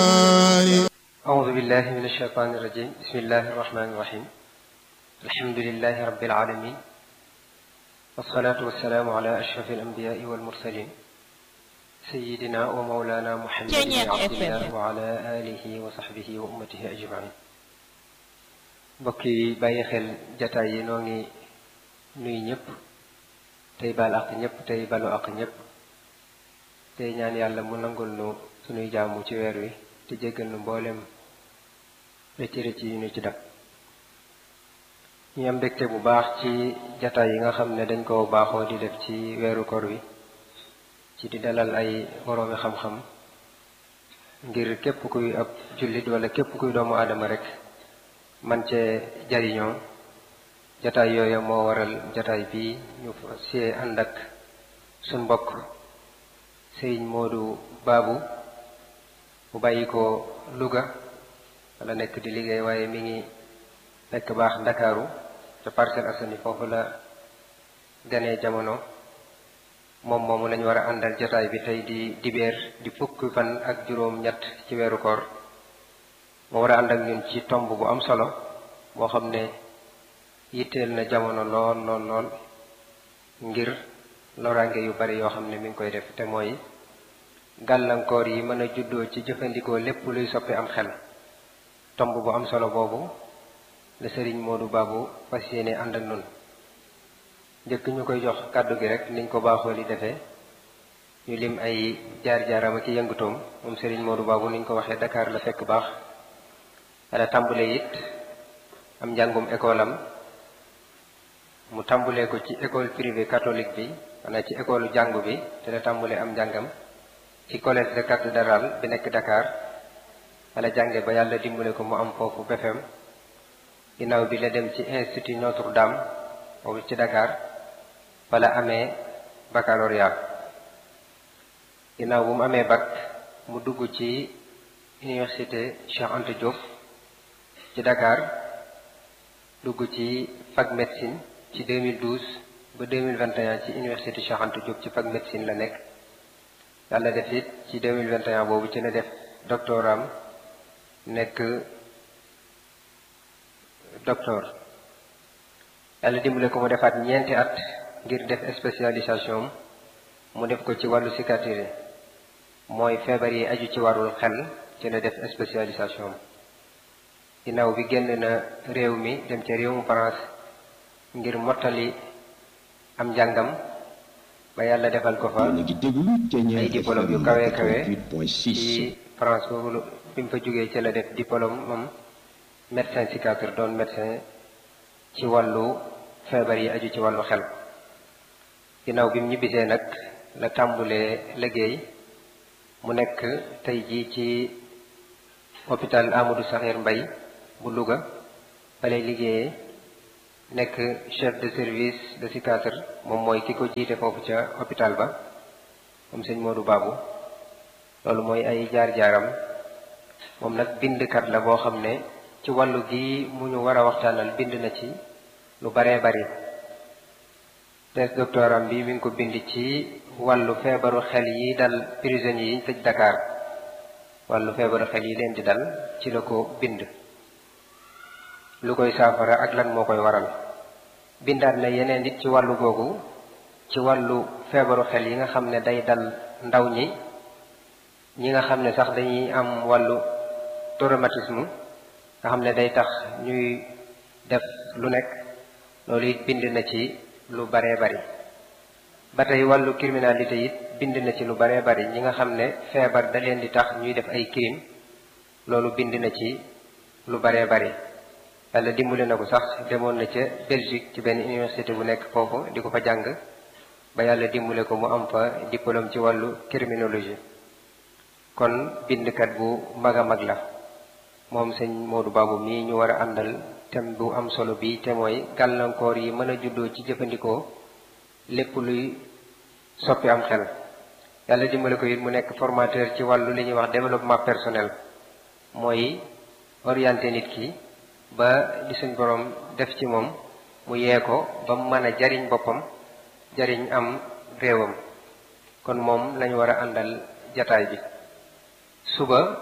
أعوذ بالله من الشيطان الرجيم بسم الله الرحمن الرحيم الحمد لله رب العالمين والصلاة والسلام على أشرف الأنبياء والمرسلين سيدنا ومولانا محمد بن عبد الله وعلى آله وصحبه وأمته أجمعين mbokk yi bàyyi xel jataay yi noo ngi nuy ñëpp tey baal ak ñëpp tey balu ak ñëpp tey ñaan yàlla mu nangul nu sunuy jaamu ci weer wi te jéggal nu mboolem rëcc rëcc yi ñu ci dab ñu am mbégte bu baax ci jataay yi nga xam ne dañ ko baaxoo di def ci weeru kor wi ci di dalal ay boroomi xam-xam ngir képp kuy ab jullit wala képp kuy doomu aadama rek man cee jariñoo jataay yooya moo waral jataay bi ñu see ànd ak suñ mbokk sëriñ Moodu Baabu bu bàyyi ko Louga wala nekk di liggéey waaye mi ngi nekk baax Ndakaaru ca Parcelles Assainies foofu la ganee jamono moom moomu lañu war a àndal jataay bi tey di dibeer di fukki fan ak juróom ñett ci weeru koor moo war a ànd ak ñun ci tomb bu am solo boo xam ne yitteel na jamono lool lool lool ngir loraange yu bari yoo xam ne mi ngi koy def te mooy gàllankoor yi mën a juddoo ci jëfandikoo lépp luy soppi am xel tomb bu am solo boobu la sëriñ Moodu Baabu fas yéene ànd ak nun njëkk ñu koy jox kàddu gi rek niñ ko baaxoo li defee ñu lim ay jaar-jaaram ak yëngutoom moom sëriñ Moodu Baabu niñ ko waxee Dakar la fekk baax wala tàmbule it am njàngum école am mu tàmbulee ko ci école privée catholique bi wala ci école jàngu bi te la tàmbulee am njàngam ci collège de cathédrale bi nekk Dakar wala jànge ba yàlla dimbale ko mu am foofu BFEM ginnaaw bi la dem ci institut Notre Dame boobu ci Dakar wala amee baccalauréat ginnaaw bu mu amee bac mu dugg ci université Cheikh Anta Diop ci Dakar dugg ci fac médecine ci 2012 ba 2021 ci université Cheikh Anta Diop ci fac médecine la nekk yàlla def it ci 2021 boobu ci la def doctoram nekk docteur yàlla dimbale ko mu defaat ñeenti at ngir def spécialisation mu def ko ci wàllu psychiatrie mooy feebar yi aju ci wàllul xel ci la def spécialisation ginnaaw bi génn na réew mi dem ca réewum France ngir mottali am njàngam ba yàlla defal ko fa ay diplôme yu kawe kawe ci France boobu bi mu fa jógee ci la def diplôme moom médecin psychiatre doon médecin ci wàllu feebar yi aju ci wàllu xel ginnaaw bi mu ñibbisee nag la tàmbulee liggéey mu nekk tey jii ci hôpital Amadou Sakhir Mbaye bu Louga fa lay liggéeyee nekk chef de service de psychiatre moom mooy ki ko jiite foofu ca hôpital ba moom sëñ Modou Babou loolu mooy ay jaar-jaaram moom nag bindkat la boo xam ne ci wàllu gi mu ñu war a waxtaanal bind na ci lu baree bari thèse doctoram bi mi ngi ko bind ci wàllu feebaru xel yi dal prisonniers yi ñu tëj Dakar wàllu feebaru xel yi leen di dal ci la ko bind lu koy saafara ak lan moo koy waral bindaat na yeneen nit ci wàllu googu ci wàllu feebaru xel yi nga xam ne day dal ndaw ñi ñi nga xam ne sax dañuy am wàllu traumatisme nga xam ne day tax ñuy def lu nekk loolu it bind na ci lu baree bari ba tey wàllu criminalité it bind na ci lu baree bari ñi nga xam ne feebar da leen di tax ñuy def ay crime loolu bind na ci lu baree bari yàlla dimbali na ko sax demoon na ca Belgique ci benn université bu nekk foofu di ko fa jàng ba yàlla dimbale ko mu am fa diplôme ci wàllu criminologie kon bindkat bu mag a mag la moom sëñ Modou Babou mii ñu war a àndal thème bu am solo bi te mooy gàllankoor yi mën a juddoo ci jëfandikoo lépp luy soppi am xel yàlla dimbale ko it mu nekk formateur ci wàllu li ñuy wax développement personnel mooy orienté nit ki ba li suñ borom def ci moom mu yee ko ba mu mën a jariñ boppam jariñ am réewam kon moom lañu war a àndal jataay bi suba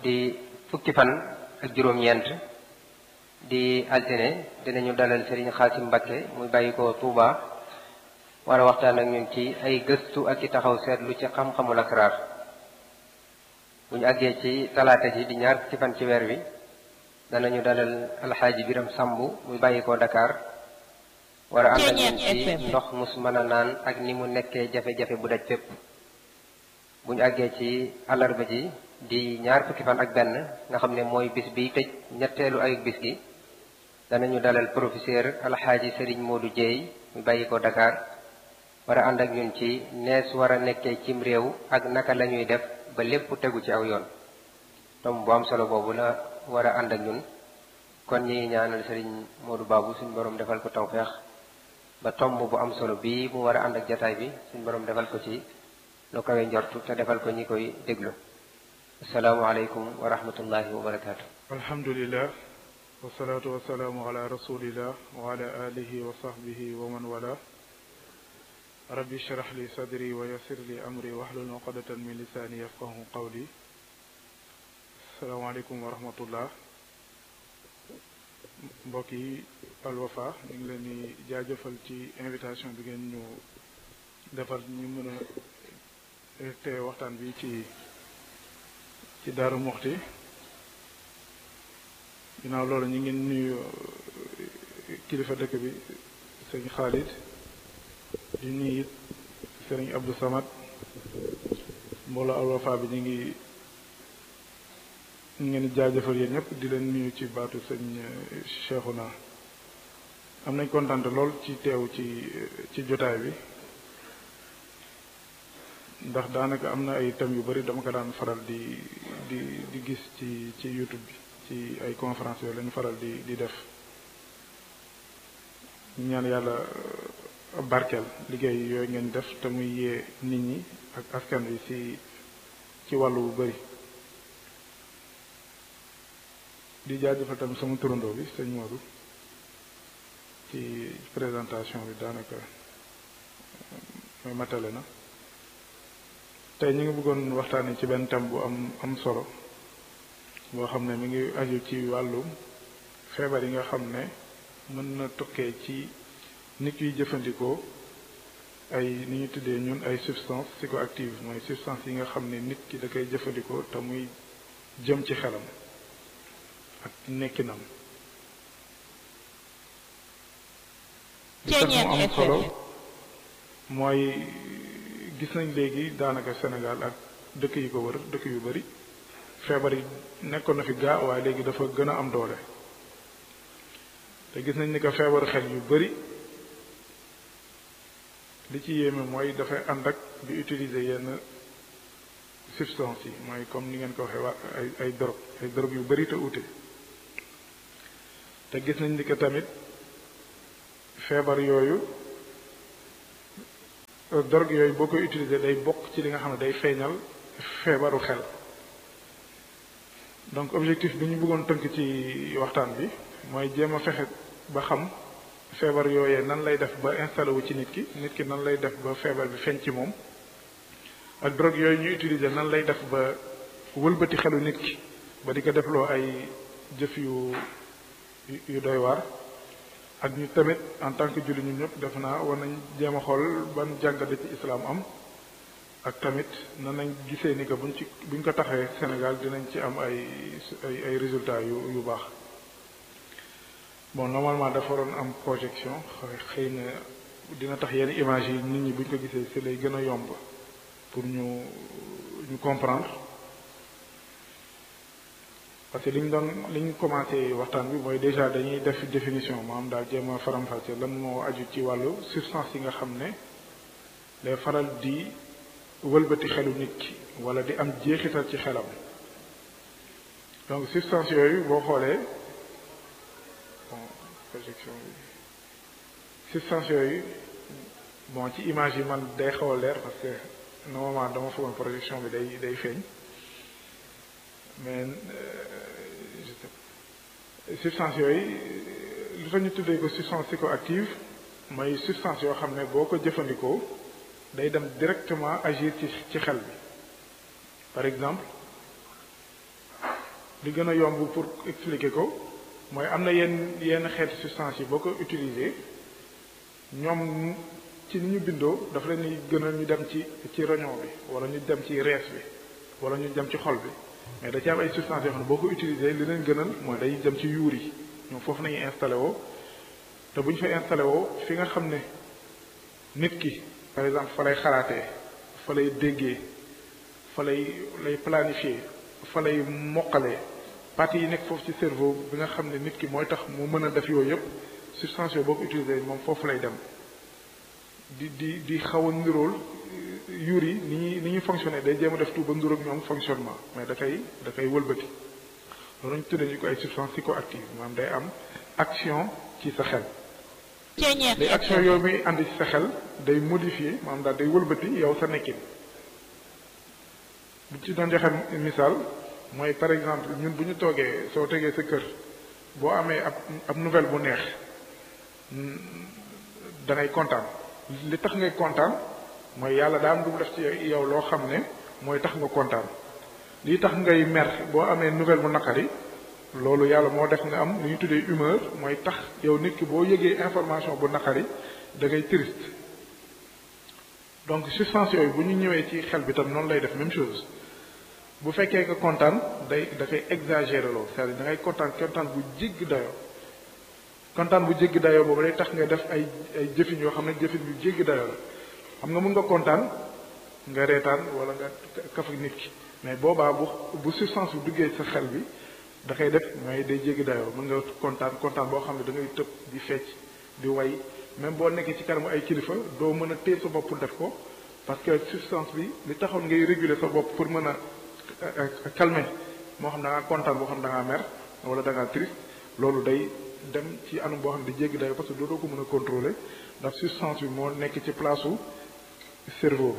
di fukki fan ak juróom-ñeent di altine dinañu dalal Serigne Xaasim Mbakke muy bàyyi ko Touba war a waxtaan ak ñun ci ay gëstu ak i taxaw seetlu ci xam-xamul asraar bu ñu àggee ci talaata ji di ñaar fukki fan ci weer wi danañu dalal alxaaji Biram Samb muy bàyyi ko Dakar war a ànd ak ñun ci ndox mus mën a naan ak ni mu nekkee jafe-jafe bu daj fépp bu ñu àggee ci àllarba ji di ñaar fukki fan ak benn nga xam ne mooy bis bi tëj ñetteelu ayuk bis gi danañu dalal professeur alxaaji Serigne Modou Dieye mu bàyyi ko Dakar war a ànd ak ñun ci nees war a nekkee cim réew ak naka la ñuy def ba lépp tegu ci aw yoon tom bu am solo boobu la war a ànd ak ñun kon ñi ñaanal Serigne Modou Babou suñu borom defal ko tawfeex ba tomb bu am solo bii mu war a ànd ak jataay bi suñu borom defal ko ci lu kawe njortu te defal ko ñi koy déglu asalaamualeykum wa rahmatullahi wa barakaatu. alhamdulilah wasalaatu wasalaamu ala rasulillah wa ala alihi wa sahbihi wa man wala rabbi shrah li sadri wa yassir li amri wahlul uqdatan min lisaani yafqahu qawli asalaamaaleykum wa rahmatullah mbokk yi Alwafa ñu ngi leen di jaajëfal ci invitation bi ngeen ñu defal ñu mën a te waxtaan bi ci ci Daaru Muxti ginnaaw loolu ñu ngi nuyu kilifa dëkk bi sëñ Xaalid di nuyu it sëriñ Abdou Samad mbooloo Alwafa bi ñu ngi ñu ngeen jaajëfal yéen ñëpp di leen nuyu ci baatu sëñ Cheikhouna am nañ kontaan lool ci teew ci ci jotaay bi ndax daanaka am na ay thèmes yu bari dama ko daan faral di di di gis ci ci YouTube bi ci ay conférence yooyu lañu faral di di def ñaan yàlla barkeel liggéey yooyu ngeen def te muy yee nit ñi ak askan wi ci ci wàllu bu bari di jaajëfal tamit sama turandoo bi sëñ Modou ci présentation bi daanaka mooy matale na tey ñu ngi bëggoon waxtaanee ci benn thème bu am am solo boo xam ne mi ngi aju ci wàllum feebar yi nga xam ne mën na tukkee ci nit yuy jëfandikoo ay ni ñu tuddee ñun ay substance psychoactive mooy substance yi nga xam ne nit ki da koy jëfandikoo te muy jëm ci xelam ak nekkinam li tax mu am solo mooy gis nañ léegi daanaka Sénégal ak dëkk yi ko wër dëkk yu bari feebar yi nekkoon na fi gaa waaye léegi dafa gën a am doole te gis nañ ni ko feebaru xel yu bari li ci yéeme mooy dafay ànd ak di utiliser yenn substance yi mooy comme ni ngeen ko waxee waa ay ay drogue ay drogue yu bari te ute te gis nañ ni ko tamit feebar yooyu drogue yooyu boo koy utiliser day bokk ci li nga xam ne day feeñal feebaru xel donc objectif bi ñu bëggoon tënk ci waxtaan bi mooy jéem a fexe ba xam feebar yooyee nan lay def ba installé wu ci nit ki nit ki nan lay def ba feebar bi feeñ ci moom ak drogue yooyu ñu utiliser nan lay def ba wëlbati xelu nit ki ba di ko defloo ay jëf yu yu doy waar ak ñu tamit en tant que julli ñun ñëpp def naa war nañ jéem a xool ban jàngat ci islam am ak tamit nan nañ gisee ni que buñ ci buñ ko taxee Sénégal dinañ ci am ay ay ay résultats yu yu baax bon normalement dafa waroon am projection xëy na dina tax yenn image yi nit ñi buñ ko gisee si lay gën a yomb pour ñu ñu comprendre parce que li ñu doon li ñu commencé waxtaan bi mooy déjà dañuy def définition maanaam daal jéem a faram-fàcce lan moo aju ci wàllu substance yi nga xam ne day faral di wëlbati xelu nit ki wala di am jeexital ci xelam donc substance yooyu boo xoolee bon projection bi substance yooyu bon ci image yi man day xaw a leer parce que normalement dama foogoon projection bi day day feeñ mais je sais substance yooyu lu tax ñu tuddee ko substance psychoactive mooy substance yoo xam ne boo ko jëfandikoo day dem directement agir ci ci xel bi par exemple li gën a yomb pour expliquer ko mooy am na yenn yenn xeeti substance yi boo ko utiliser ñoom ci ni ñu bindoo dafa leen ni gën a ñu dem ci ci roñon bi wala ñu dem ci rees bi wala ñu dem ci xol bi mais da ci am ay substance yoo xam ne boo ko utiliser li leen gënal mooy day dem ci yuur yi ñoom foofu nañuy installé woo te bu ñu fa installé woo fi nga xam ne nit ki par exemple fa lay xalaatee fa lay déggee fa lay lay planifier fa lay moqalee parties yi nekk foofu ci cerveau bi nga xam ne nit ki mooy tax mu mën a def yooyu yëpp substance yooyu boo ko utiliser moom foofu lay dem di di di xaw a nirool yuur yi ni ñuy ni ñuy fonctionner day jéem a def tout ba niroog ñoom fonctionnement mais da koy da koy wëlbati loolu ñu tuddee ñu ko ay substance psychoactive maanaam day am action ci sa xel day action yooyu muy andi ci sa xel day modifier maanaam daal day wëlbati yow sa nekkin bu ci doon joxe misaal mooy par exemple ñun bu ñu toogee soo tegee sa kër boo amee ab ab nouvelle bu neex da ngay kontaan li tax ngay kontaan mooy yàlla daa am lu mu def ci yow loo xam ne mooy tax nga kontaan lii tax ngay mer boo amee nouvelle bu naqari loolu yàlla moo def nga am lu ñu tuddee humeur mooy tax yow nit ki boo yëgee information bu naqari da ngay triste donc substance yooyu bu ñu ñëwee ci xel bi tam noonu lay def même chose bu fekkee nga kontaan day da koy exagérer loolu c'est-à-dire da ngay kontaan kontaan bu jéggi dayoo kontaan bu jéggi dayoo boobu day tax nga def ay ay jëfin yoo xam ne jëfin yu jéggi dayoo la xam nga mën nga kontaan nga reetaan wala nga kaf ak nit ki mais boobaa bu bu substance bu duggee sa xel bi da koy def mooy day jéggi dayoo mën nga kontaan kontaan boo xam ne da ngay tëb di fecc di way même boo nekkee ci kanamu ay kilifa doo mën a téye sa bopp pour def ko parce que substance bi li taxoon ngay réguler sa bopp pour mën a calmer moo xam da ngaa kontaan boo xam da ngaa mer wala da ngaa triste loolu day dem ci anam boo xam ne di jéggi dayoo parce que doo doo ko mën a contrôler ndax substance bi moo nekk ci place su cerveau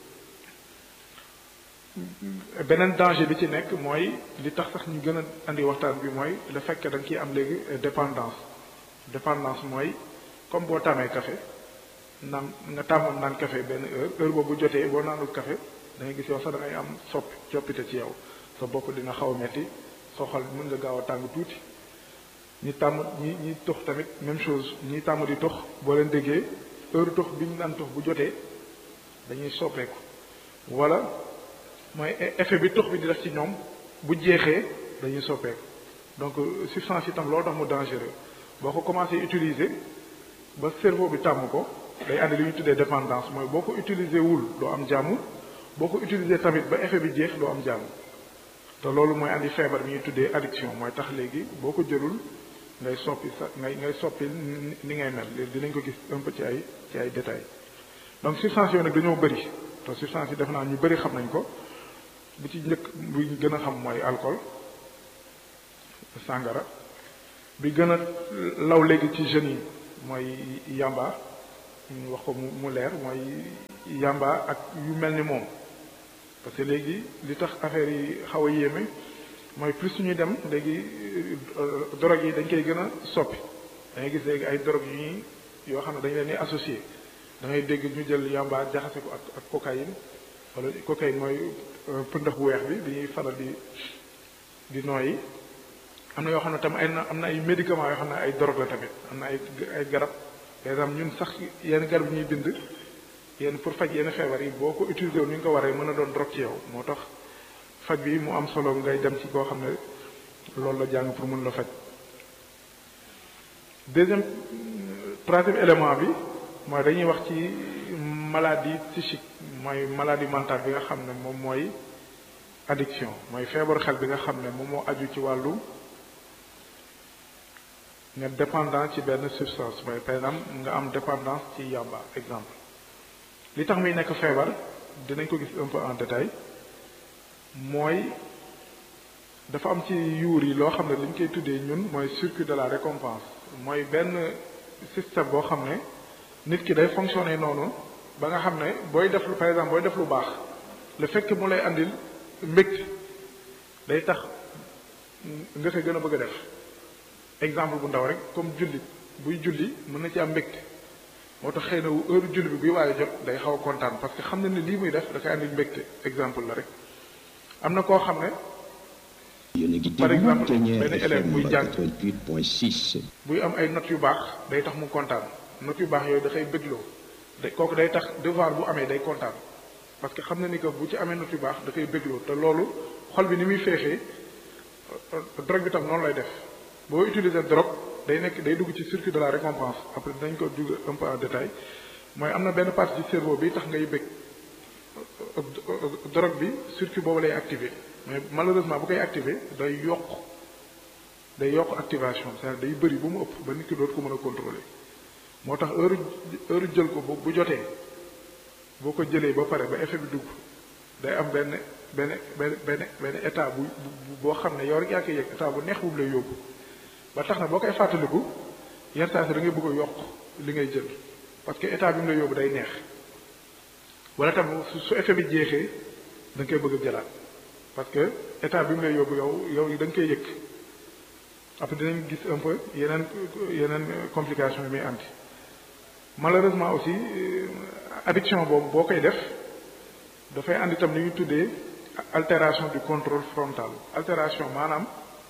bi beneen danger bi ci nekk mooy li tax sax ñu gën a andi waxtaan bi mooy le fait que da nga ciy am léegi dépendance dépendance mooy comme boo tàmmee café naan nga tàmmoon naan café benn heure heure boobu jotee boo naanul café da ngay gis yow sax da ngay am soppi coppite ci yow sa bopp dina xaw a metti soo xol mën nga gaaw a tàng tuuti ñi tàmm ñi ñi tox tamit même chose ñi tàmm di tox boo leen déggee heure tox bi ñu naan tox bu jotee dañuy soppeeku wala mooy effet bi tox bi di def ci ñoom bu jeexee dañuy soppeeku donc substance itam loolu tax mu dangereux boo ko commencé utiliser ba cerveau bi tàmm ko day andi li ñu tuddee dépendance mooy boo ko utiliser wul doo am jàmm boo ko utiliser tamit ba effet bi jeex doo am jàmm te loolu mooy andi feebar bi ñuy tuddee addiction mooy tax léegi boo ko jëlul ngay soppi sa ngay ngay soppi ni ngay mel léegi dinañ ko gis un peu ci ay ci ay détails donc substance yooyu nag dañoo bëri te substance yi def naa ñu bëri xam nañ ko bu ci njëkk bu gën a xam mooy alcool sàngara bi gën a law léegi ci jeunes yi mooy yamba ñu wax ko mu mu leer mooy yamba ak yu mel ni moom parce que léegi li tax affaire yi xaw a yéeme mooy plus suñuy dem léegi drogue yi dañ koy gën a soppi da ngay gis léegi ay drogue yu ñuy yoo xam ne dañ leen di associé da ngay dégg ñu jël yamba jaxase ko ak ak cocaïne wala cocaïne mooy pëndax bu weex bi bi ñuy faral di di nooyi am na yoo xam ne tam ay na am na ay médicaments yoo xam ne ay drogue la tamit am na ay ay garab par exemple ñun sax yenn garab yi ñuy bind yenn pour faj yenn feebar yi boo ko utilisé wu ni nga ko waree mën a doon drogue ci yow moo tax faj bi mu am solo ngay dem ci koo xam ne loolu la jàng pour mën la faj deuxième troisième élément bi mooy dañuy wax ci maladie psychique mooy maladie mentale bi nga xam ne moom mooy addiction mooy feebaru xel bi nga xam ne moom moo aju ci wàllu nga dépendant ci benn substance mooy par exemple nga am dépendance ci yàmba exemple li tax muy nekk feebar dinañ ko gis un peu en détail mooy dafa am ci yuur yi loo xam ne li ñu koy tuddee ñun mooy circuit de la récompense mooy benn système boo xam ne nit ki day fonctionner noonu ba nga xam ne booy def lu par exemple booy def lu baax le fait que mu lay andil mbégte day tax nga koy gën a bëgg a def exemple bu ndaw rek comme jullit buy julli mën na ci am mbégte moo tax xëy na heure julli bi buy waaye jot day xaw a kontaan parce que xam na ne lii muy def da koy andil mbégte exemple la rek am na koo xam ne par exemple benn élève buy jàng 88.6 buy am ay notes yu baax day tax mu kontaan notes yu baax yooyu dafay bégloo day kooku day tax devoir bu amee day kontaan parce que xam na ni que bu ci amee notes yu baax dafay bégloo te loolu xol bi ni muy féexee drogue bi tam noonu lay def boo utiliser drogue day nekk day dugg ci circuit de la récompense après dinañ ko dugg un peu en détail mooy am na benn partie ci cerveau bi tax ngay bég drogue bi circuit boobu lay activer mais malheureusement bu koy activer day yokk day yokk activation c'est-à-dire day bëri bu mu ëpp ba nit ki dootu ko mën a contrôler moo tax heure heure jël ko bu bu jotee boo ko jëlee ba pare ba effet bi dugg day am benn benn benn benn benn état bu boo xam ne yow rek yaa koy yëg état bu neex bu mu lay yóbbu ba tax na boo koy fàttaliku yenn saa si da ngay bëgg a yokk li ngay jël parce que état bi mu lay yóbbu day neex wala tam su effet bi jeexee da nga koy bëgg a jëlaat parce que état bi mu lay yóbbu yow yow da nga koy yëg après dinañ gis un peu yeneen yeneen complication yi muy andi malheureusement aussi addiction boobu boo koy def dafay andi tam li ñu tuddee altération du contrôle frontal altération maanaam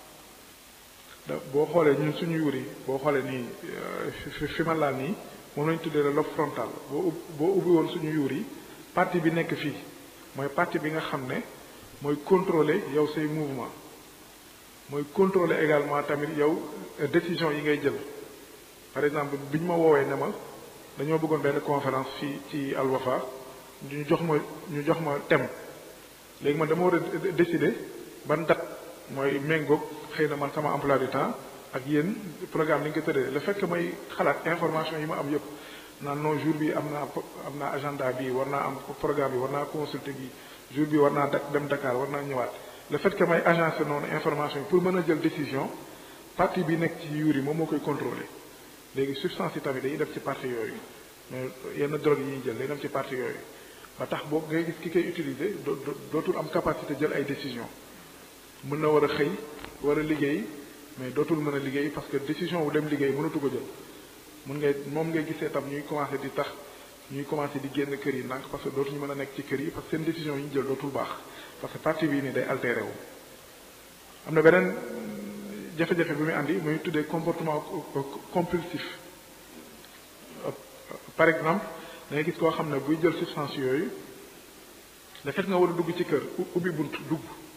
da boo xoolee ñun suñu yuur yi boo xoolee nii fi fi ma laal nii moom lañu tuddee le lobe frontal boo ub boo ubbi woon suñu yuur yi partie bi nekk fii mooy partie bi nga xam ne mooy contrôler yow say mouvement mooy contrôler également tamit yow décision yi ngay jël par exemple bi ñu ma woowee ne ma dañoo bëggoon benn conférence fii ci Al Wafa ñu jox ma ñu jox ma thème léegi man dama war a décider ban date mooy méngoog xëy na man sama emploi du temps ak yéen programme ni nga ko tëddee le fait que may xalaat information yi ma am yëpp naan non jour bi am naa am naa agenda bi war naa am programme bi war naa consulter bi jour bi war naa dem Dakar war naa ñëwaat le fait que may agencer noonu information yi pour mën a jël décision partie bi nekk ci yuur yi moom moo koy contrôler léegi substance yi tamit dañuy def ci partie yooyu mais yenn drogue yi ñuy jël day dem ci partie yooyu ba tax boo ngay gis ki koy utiliser dootul am capacité jël ay décision mën na war a xëy war a liggéey mais dootul mën a liggéey parce que décision bu dem liggéey mënatu ko jël mun ngay moom ngay gisee tam ñuy commencé di tax ñuy commencé di génn kër yi ndànk parce que dootuñu mën a nekk ci kër yi parce que seen décision yi ñu jël dootul baax parce que partie bii nii day altéré wu am na beneen jafe-jafe bi muy andi muy tuddee comportement compulsif par exemple da ngay gis koo xam ne buy jël substance yooyu le fait nga war a dugg ci kër ubbi bunt dugg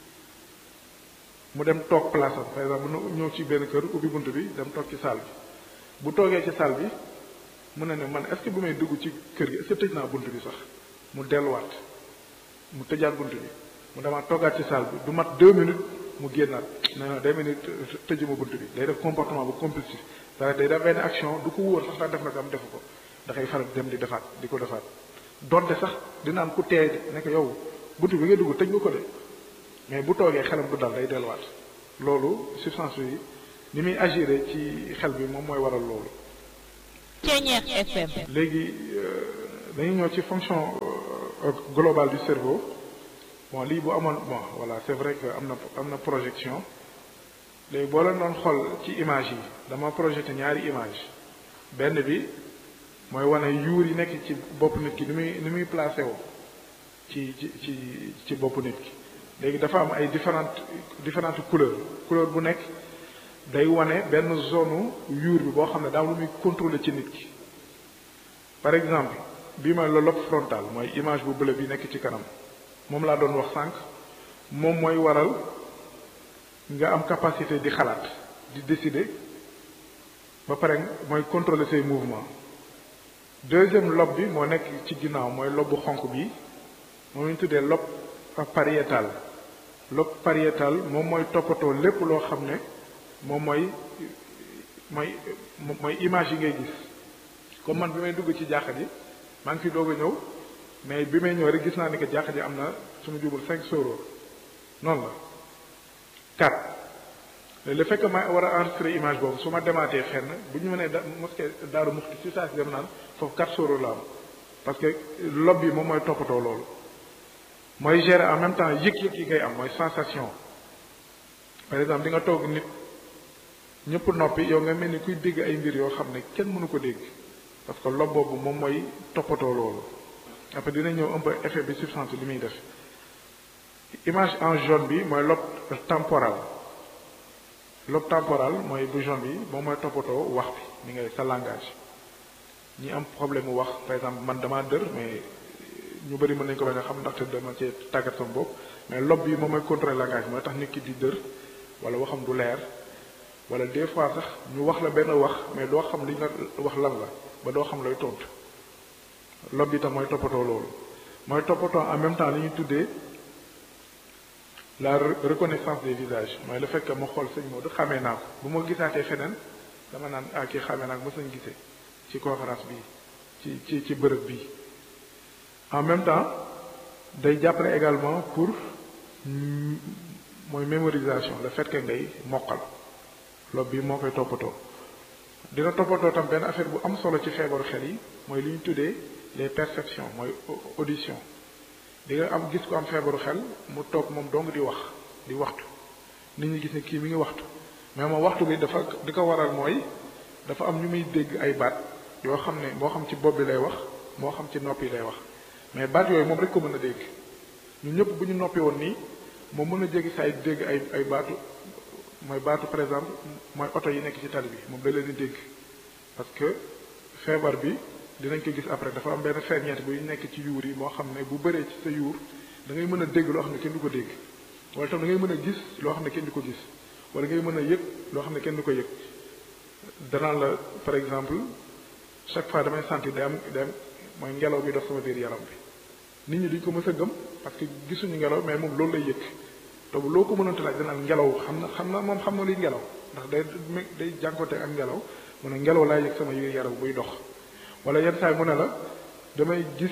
mu dem toog place am par exemple mu ñëw ci benn kër ubbi bunt bi dem toog ci salle bi bu toogee ci salle bi mun na ne man est-ce que bu may dugg ci kër gi est-ce que tëj naa bunt bi sax mu delluwaat mu tëjaat bunt bi mu demaat toogaat ci salle bi du mat deux minutes mu génnaat nee na day mel ni tëjuma bunt bi day def comportement bu compulsif c'est-à-dire day def benn action du ko wóor sax ndax def na ko am defu ko dafay faral dem di defaat di ko defaat donte sax dina am ku teey de ne ko yow bunt bi nga dugg tëj nga ko de mais bu toogee xelam du dal day delluwaat loolu substance yi ni muy agiré ci xel bi moom mooy waral loolu. Ceeñeex FM. léegi dañuy ñëw ci fonction globale du cerveau bon lii bu amoon bon voilà c'est vrai que am na am na projection léegi boo leen doon xool ci image yi dama projeté ñaari image benn bi mooy wane yuur yi nekk ci bopp nit ki ni muy ni muy placé woo ci ci ci ci bopp nit ki léegi dafa am ay différentes différentes couleurs couleur bu nekk day wane benn zone yuur bi boo xam ne daam lu muy contrôler ci nit ki par exemple bii mooy le lobe frontal mooy image bu bleu bi nekk ci kanam moom laa doon wax sànq moom mooy waral nga am capacité di xalaat di décider ba pare mooy contrôler say mouvement deuxième lobe bi moo nekk ci ginnaaw mooy lobe bu xonq bi moom ñu tuddee lobe pariétal lobe pariétal moom mooy toppatoo lépp loo xam ne moom mooy mooy mooy image yi ngay gis comme man bi may dugg ci jàkka ji maa ngi fi doog a ñëw mais bi may ñëw rek gis naa ni que jàkka ji am na suñu jubul cinq soro noonu la quatre le fait que ma war a enregistrer image boobu su ma demaatee fenn bu ñu mënee da mosquée daaru muxti si saa si dem naan foofu quatre soro la am parce que lob bi moom mooy toppatoo loolu mooy gérer en même temps yëg-yëg yi ngay am mooy sensation par exemple di nga toog nit ñëpp noppi yow nga mel ni kuy dégg ay mbir yoo xam ne kenn mënu ko dégg parce que lob boobu moom mooy toppatoo loolu après dina ñëw un peu effet bi substance li muy def image en jaune bi mooy lobe temporal lobe temporal mooy bouchon bi moom mooy toppatoo wax bi ni ngay sa langage ñi am problème mu wax par exemple man damaa dër mais ñu bëri mën nañu ko bañ a xam ndaxte dama cee tàggat sama bopp mais lobe bi moom mooy contrôler langage mooy tax nit ki di dër wala waxam du leer wala des fois sax ñu wax la benn wax mais doo xam li nga wax lan la ba doo xam looy tontu lobe bi tam mooy toppatoo loolu mooy toppatoo en même temps li ñuy tuddee la reconnaissance des visages mooy le fait que ma xool sëñ Modou xamee naa ko bu ma gisaatee feneen dama naan ah kii xamee naa ko mos nañ gisee ci conférence bi ci ci ci bërëb bi en même temps day jàppale également pour mooy mémorisation le fait que ngay mokkal loolu bi moo koy toppatoo dina toppatoo tam benn affaire bu am solo ci feebaru xel yi mooy li ñu tuddee les perceptions mooy audition di nga am gis ko am feebaru xel mu toog moom dong di wax di waxtu nit ñi gis ne kii mi ngi waxtu mais moom waxtu bi dafa di ko waral mooy dafa am ñu muy dégg ay baat yoo xam ne moo xam ci bopp bi lay wax moo xam ci nopp yi lay wax mais baat yooyu moom rek ko mën a dégg ñun ñëpp bu ñu noppi woon nii moom mën a jéggi saa dégg ay ay baatu mooy baatu par exemple mooy oto yi nekk ci tali bi moom da leen di dégg parce que feebar bi dinañ ko gis après dafa am benn ferñeent buy nekk ci yuur yi moo xam ne bu bëree ci sa yuur da ngay mën a dégg loo xam ne kenn du ko dégg wala tam da ngay mën a gis loo xam ne kenn du ko gis wala ngay mën a yëg loo xam ne kenn du ko yëg danaa la par exemple chaque fois damay sentir day am day am mooy ngelaw bi dox sama biir yaram bi nit ñi duñ ko mës a gëm parce que gisuñu ngelaw mais moom loolu lay yëg te bu loo ko mënante laaj danaan ngelaw xam na xam na moom xam na luy ngelaw ndax day day jànkoonte ak ngelaw mu ne ngelaw laay yëg sama biir yaram buy dox wala yenn saa yi mu ne la damay gis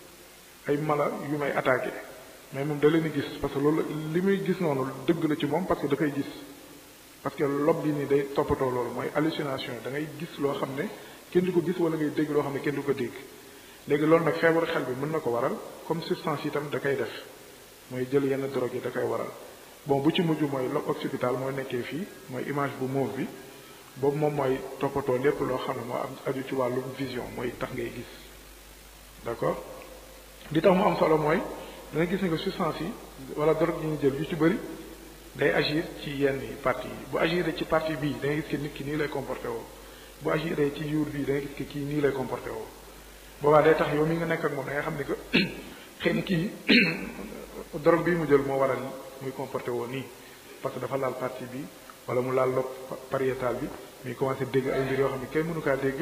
ay mala yu may attaqué mais moom da leen di gis parce que loolu li muy gis noonu dëgg la ci moom parce que da koy gis parce que lob bi nii day toppatoo loolu mooy hallucination da ngay gis loo xam ne kenn du ko gis wala ngay dégg loo xam ne kenn du ko dégg léegi loolu nag feebaru xel bi mën na ko waral comme substance yi tam da koy def mooy jël yenn drogue yi da koy waral bon bu ci mujj mooy lobe occipital mooy nekkee fii mooy image bu mauve bi boobu moom mooy toppatoo lépp loo xam ne moo am aju ci wàllu vision mooy tax ngay gis d'accord li tax mu am solo mooy da nga gis ne que substance yi wala drogue yi ñu jël yu ci bëri day agir ci yenn parties yi bu agiree ci partie bii da nga gis que nit ki nii lay comporté woo bu agiree ci yuur bii da nga gis que kii nii lay comporté woo boobaa day tax yow mi nga nekk ak moom da nga xam ne que xëy na kii drogue bii mu jël moo waral muy comporté woo nii parce que dafa laal partie bi wala mu laal lobe pariétal bi muy commencé dégg ay mbir yoo xam ne kenn mënu kaa dégg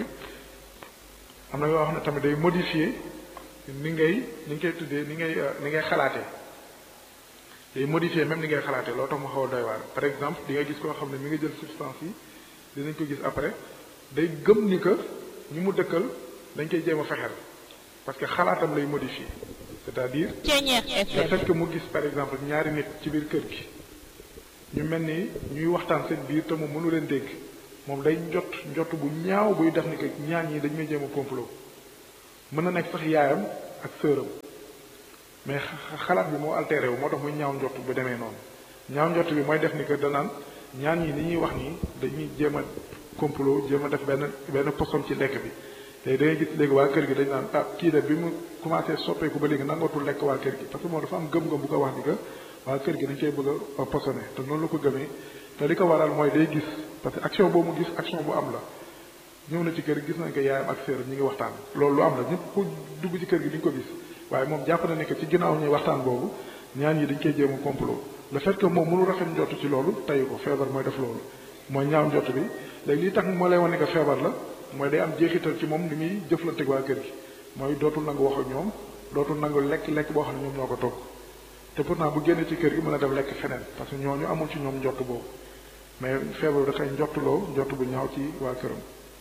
am na yoo xam ne tamit day modifier ni ngay ni nga koy tuddee ni ngay ni ngay xalaatee day modifier même ni ngay xalaatee loo tax mu xaw a doy waar par exemple di nga gis koo xam ne mi nga jël substance yi dinañ ko gis après day gëm ni que ñi mu dëkkal dañ koy jéem a fexeel parce que xalaatam lay modifier c'est-à-dire le fait que mu gis par exemple ñaari nit ci biir kër gi ñu mel ni ñuy waxtaan seen biir te moom mënu leen dégg moom day njot njot bu ñaaw buy def ni que ñaan ñi dañ may jéem a complot mën na nekk sax yaayam ak sëram mais xalaat bi moo altéré wu moo tax muy ñaaw njot bu demee noonu ñaaw njot bi mooy def ni que danaan ñaan ñi ni ñuy wax nii dañuy jéem a complot jéem a def benn benn poson ci lekk bi léegi da ngay gis léegi waa kër gi dañ naan ah kii de bi mu commencé soppeeku ba léegi nangootul lekk waa kër gi parce que moom dafa am gëm-gëm bu ko wax ni que waa kër gi dañ koy bëgg a posone te noonu la ko gëmee te li ko waral mooy day gis parce que action boobu mu gis action bu am la ñëw na ci kër gis nañ ko yaayam ak sœur ñi ngi waxtaan loolu lu am la ñëpp ku dugg ci kër gi di nga ko gis waaye moom jàpp na ne que ci ginnaaw ñuy waxtaan boobu ñaan yi dañ koy jéem a complot le fait que moom mënu rafet njott ci loolu tayu ko feebar mooy def loolu mooy ñaaw njott bi léegi li tax moo lay wane que feebar la mooy day am jeexital ci moom li muy jëflanteeg waa kër gi mooy dootul nangu wax ak ñoom dootul nangu lekk lekk boo xam ne ñoom ñoo ko togg te pourtant bu génnee ci kër gi mën a dem lekk feneen parce que ñooñu amul ci ñoom njott boobu mais feebar bi dafay njottuloo njott bu ñaaw ci waa këram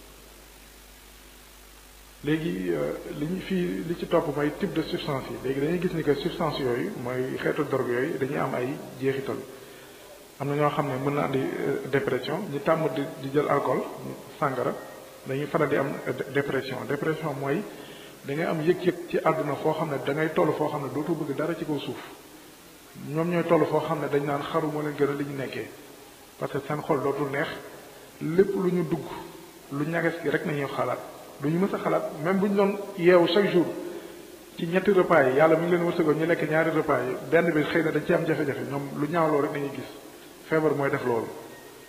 léegi li ñu fii li ci topp mooy type de substance yi léegi dañuy gis ni que substance yooyu mooy xeetu drogue yooyu dañuy am ay jeexital am na ñoo xam ne mën na andi dépression ñi tàmm di di jël alcool sàngara dañuy faral di am dépression dépression mooy da ngay am yëg-yëg ci àdduna foo xam ne da ngay toll foo xam ne dootoo bëgg dara ci kaw suuf ñoom ñooy toll foo xam ne dañ naan xaru moo leen gën a li ñu nekkee parce que seen xol dootul neex lépp lu ñu dugg lu ñages gi rek nañuy xalaat du ñu mës a xalaat même bu ñu doon yeewu chaque jour ci ñetti repas yi yàlla mi ngi leen wërsëgoo ñu lekk ñaari repas yi benn bi xëy na dañ ci am jafe-jafe ñoom lu ñaawloo rek nañuy gis feebar mooy def loolu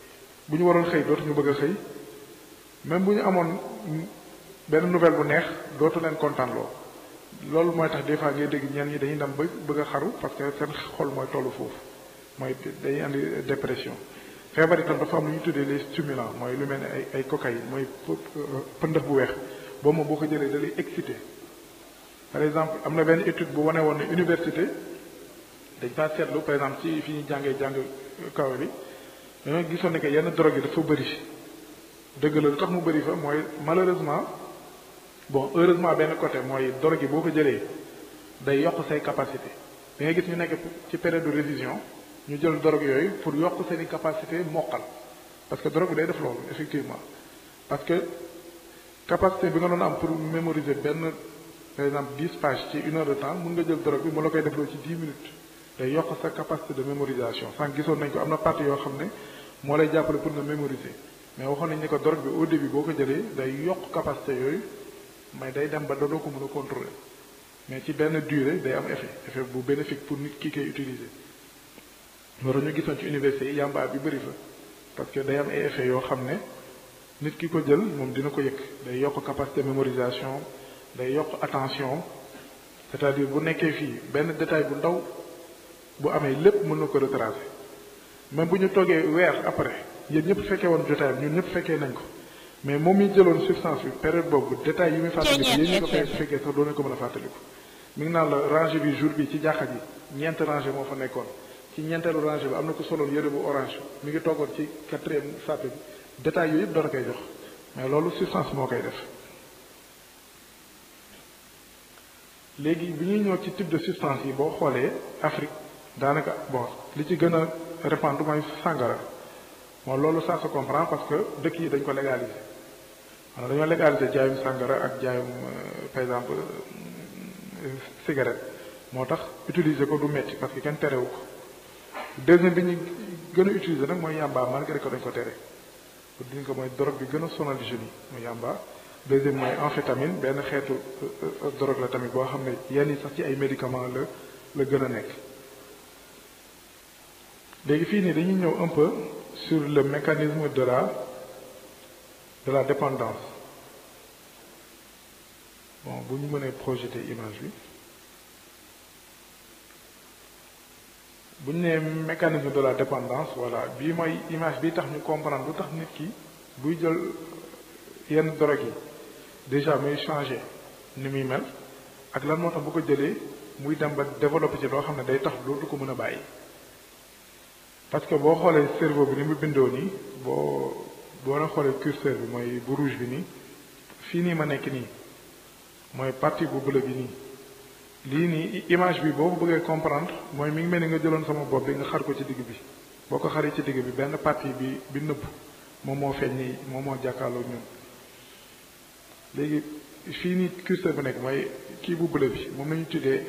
bu ñu waroon xëy dootuñu bëgg a xëy même bu ñu amoon benn nouvelle bu neex dootu leen kontaan loo loolu mooy tax des fois ngay dégg ñenn ñi dañuy dem ba bëgg a xaru parce que seen xol mooy tollu foofu mooy dañuy andi dépression feebar itam dafa am lu ñu tuddee les stimulants mooy lu mel ne ay ay cocaïne mooy pëndëx bu weex boobu moom boo ko jëlee da lay excité par exemple am na benn étude bu wane woon ne université dañ faa seetlu par exemple ci fi ñuy jàngee jàng kaw bi dañoo gisoon ne que yenn drogue yi dafa bëri dëgg la lu tax mu bëri fa mooy malheureusement bon heureusement benn côté mooy drogue yi boo ko jëlee day yokk say capacité da ngay gis ñu nekk ci période de révision ñu jël drogue yooyu pour yokk seen i capacité mokkal parce que drogue bi day def loolu effectivement parce que capacité bi nga doon am pour mémoriser benn par exemple dix pages ci une heure de temps mun nga jël drogue bi mu la koy defloo ci dix minutes day yokk sa capacité de mémorisation sànq gisoon nañ ko am na partie yoo xam ne moo lay jàppale pour nga mémoriser mais waxoon nañ ne ko drogue bi au début boo ko jëlee day yokk capacité yooyu mais day dem ba doo ko mën a contrôler mais ci benn durée day am effet effet bu bénéfique pour nit ki koy utiliser loolu ñu gisoon ci université yi yàmbaa bi bëri fa parce que day am ay effet yoo xam ne nit ki ko jël moom dina ko yëg day yokk capacité mémorisation day yokk attention c'est-à-dire bu nekkee fii benn détail bu ndaw bu amee lépp mën na ko retracer même bu ñu toogee weer après yéen ñëpp fekkee woon jotaayam ñun ñëpp fekkee nañ ko mais moom mi jëloon substance bi période boobu détail yi muy fàttaliku yéen ñi ko fay fekkee sax doon ko mën a fàttaliku mi ngi naan la rangée bi jour bi ci jàkka ji ñeent rangée moo fa nekkoon ci ñeenteelu rangée bi am na ko soloon yëre bu orange mi ngi toogoon ci quatrième sàppe bi détail yooyu yëpp dana koy jox mais loolu substance moo koy def léegi bi ñuy ñëw ci type de substance yi boo xoolee Afrique daanaka bon li ci gën a répandre mooy sàngara bon loolu ça se comprend parce que dëkk yi dañ ko légaliser wala dañoo légaliser jaayum sàngara ak jaayum par exemple cigarette moo tax utiliser ko du metti parce que kenn terewu ko deuxième bi ñu gën a utiliser nag mooy yàmba malgré que dañ ko tere pour dire que mooy drogue bi gën a sonal jeunes yi mooy yàmba deuxième mooy amphétamine benn xeetu drogue la tamit boo xam ne yenn yi sax ci ay médicaments la la gën a nekk léegi fii nii dañuy ñëw un peu sur le mécanisme de la de la dépendance bon bu ñu mënee projeter image bi bu ñu nee mécanisme de la dépendance voilà bii mooy image bi tax ñu comprendre lu tax nit ki buy jël yenn drogue yi déjà muy changer ni muy mel ak lan moo tax bu ko jëlee muy dem ba développer ci loo xam ne day tax dootu ko mën a bàyyi parce que boo xoolee cerveau bi ni mu bindoo nii boo boo na xoolee curseur bi mooy bu rouge bi nii fii nii ma nekk nii mooy partie bu bleu bi nii lii nii image bi boo ko bëggee comprendre mooy mi ngi mel ni nga jëloon sama bopp bi nga xar ko ci digg bi boo ko xaree ci digg bi benn partie bi bi nëbb moom moo feeñ nii moom moo jàkkaarloo ñun léegi fii nii curseur bi nekk mooy kii bu bleu bi moom la ñu tuddee